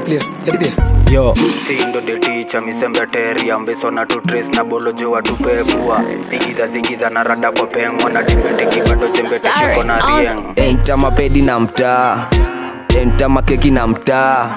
place, the best. yo sindo the teacher misembeteri ambiso na tutres na bolojo watupekua thigiza thigiza na rada kwa pengwa na dimbeteki bado jembete kiko na rieng enta mapedi na mtaa enta makeki na mtaa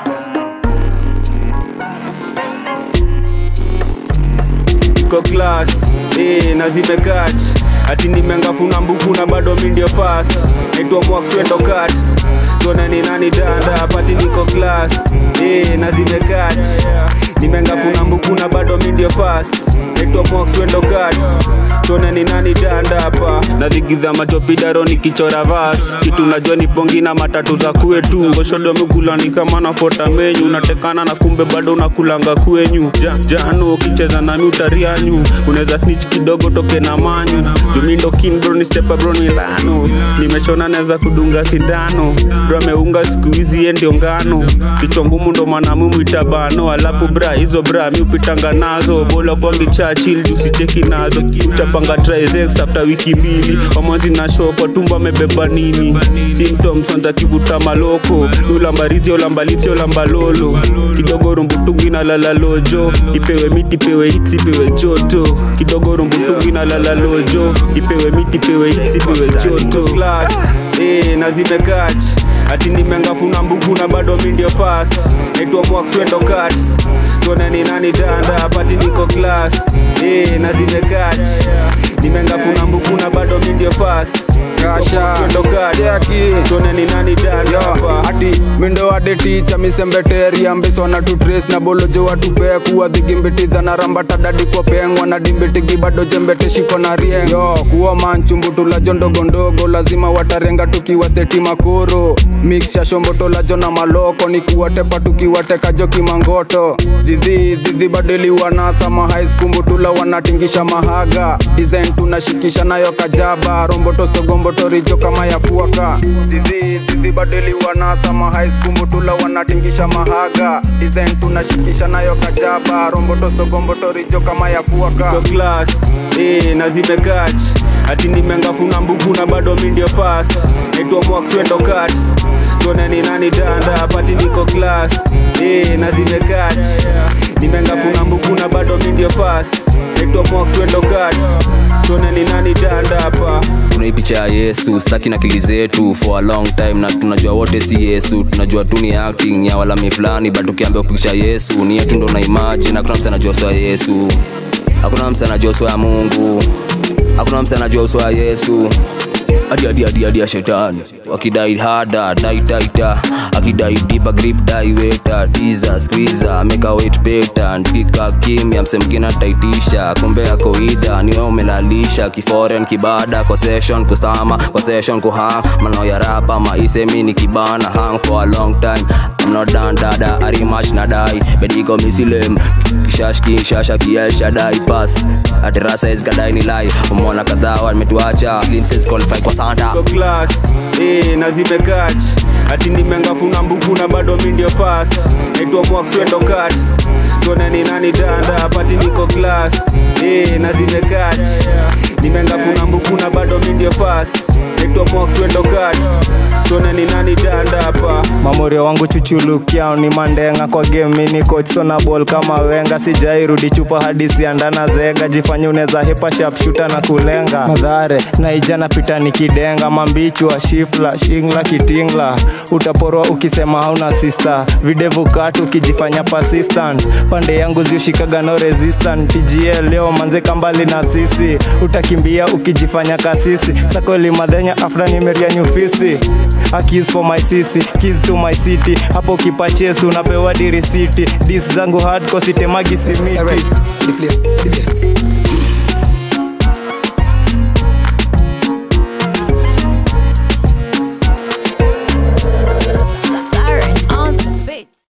iko class eh, na zimekach ati nimengafuna mbuku na bado mi ndio fast naitwa mwakswendo kat tuone ni nani danda pati niko class eh, na zimekach nimengafuna mbuku na bado mi ndio fast naitwa mwakswendo kat tuone ni nani danda hapa nadhigiza machopidaro nikichora vas kitu najua ni pongi na matatu za kwetu ngoshodo migulani kama nafota menyu unatekana na kumbe bado unakulanga kwenyu ja, jano ukicheza nami utarianyu unaweza snitch kidogo toke na manyu jumindo king bro ni stepa bro ni lano nimechona naweza kudunga sindano bro ameunga siku hizi ye ndio ngano kichwa ngumu ndo maana mumwita bano alafu bra hizo bra mi upitanga nazo bola kwangi chachil jusicheki nazo utapanga trizex after wiki mbili wamwanzi na shopo tumbo amebeba nini symptoms wanza kivuta maloko ulambarizi olambalizi olambalolo kidogo rumbutungi na lala lojo ipewe miti ipewe hits ipewe joto kidogo rumbutungi na lala lojo ipewe miti ipewe hits ipewe joto class eh, na zimekach ati nimengafuna mbugu na bado mi ndio fast naitwa mwakswendo kat tuone ni nani danda pati niko class eh, na zimekach nimengafuna mbugu na bado mi ndio fast Mwakswendo kat tuone ni nani danda hapa ati mindo ade ticha misembeteri ambiso na tutres na bolojo watupekuwa dhigimbitiza na rambata dadi kwa pengwa na dimbitigi bado jembete shiko na rieng yo kuwa manchumbutulajo ndogondogo lazima watarenga tukiwa seti makoro mixsha shombotolajo na maloko ni kuwatepa tukiwatekajo kimangoto zidhi zidhi badeli wanasa mahaiskumuntula wanatingisha mahaga design tunashikisha nayo kajaba rombotostogombotorijo kama yafuaka zidhi zidhi badeli wanasa mahaiskumuntula wanatingisha mahaga design tunashikisha nayo kajaba rombotostogombotorijo kama yafuaka iko class eh, na zimekach ati nimengafuna mbuku na bado mi ndio fast naitwa mwakswendo kat tuone ni nani danda pati niko class eh, na zimekach nimengafuna mbuku na bado mi ndio fast naitwa mwakswendo kat tuone ni nani danda hapa kuna hii picha ya yesu staki na kili zetu for a long time na tunajua wote si yesu tunajua tu ni acting ya walami fulani but ukiambia kupicha yesu ni yetu ndo na imagine hakuna msa anajua uso wa yesu hakuna msa anajua uso wa mungu hakuna msa anajua uso wa yesu hadi hadi hadi hadi ya shetani wakidai hada dai taita akidai dipa grip dai weta diza squeezer meka weight beta ndika kimya msemgine ataitisha kumbe yako ida niwe umelalisha kiforen kibada kwa session kustama kwa session kuhang manao ya rapa maisemi ni kibana hang for a long time I'm not done dada arimach na dai bediko misilem kishashki shasha kiesha dai pass aterasa izkadai ni lai umona kadhaa wametuacha slim says qualify kwa santa iko class eh, na zimekach ati nimengafuna mbuku na bado mi ndio fast naitwa mwakswendo kat tuone ni nani danda pati niko class eh, na zimekach nimengafuna mbuku na bado mi ndio fast naitwa mwakswendo kat tuone ni nani danda hapa mamorio wangu chuchulukiao ni mandenga kwa game mini coach sona ball kama wenga sijairudi chupa hadi siandana zega jifanye uneza hepa sharpshooter na kulenga madhare naija napita nikidenga mambichwa shifla shingla kitingla utaporwa ukisema hauna sister videvu katu ukijifanya persistent pande yangu ziushikaga no resistant tgl leo manzeka mbali na sisi utakimbia ukijifanya kasisi sakoli madhenya afra nimeria nyufisi A kiss for my sisi kiss to my city hapo kipachesi unapewa dirisiti dis zangu hardcore sitemagi simiti Alright, the place, the best.